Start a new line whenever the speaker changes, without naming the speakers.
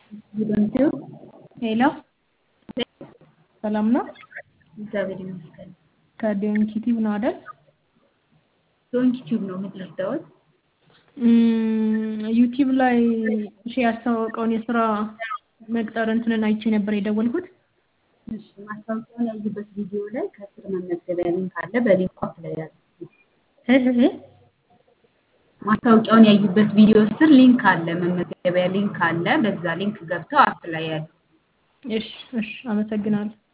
ዩቲዩብ
ሄሎ ሰላም ነው?
እግዚአብሔር ይመስገን።
ከዶንኪ ቲዩብ ነው አይደል?
ዶንኪ ቲዩብ ነው የምትረዳውት?
ዩቲዩብ ላይ እሺ ያስተዋወቀውን የስራ መቅጠር እንትንን አይቼ ነበር የደወልኩት።
እሺ ማስታወቂያውን ያዩበት ቪዲዮ ላይ ከስር መመዝገቢያ ሊንክ አለ። በሊንኩ አፕላይ ያድርጉ።
እህ
ማስታወቂያውን ያዩበት ቪዲዮ ስር ሊንክ አለ፣ መመዝገቢያ ሊንክ አለ። በዛ ሊንክ ገብተው አፕላይ ያድርጉ።
እሺ እሺ፣ አመሰግናለሁ።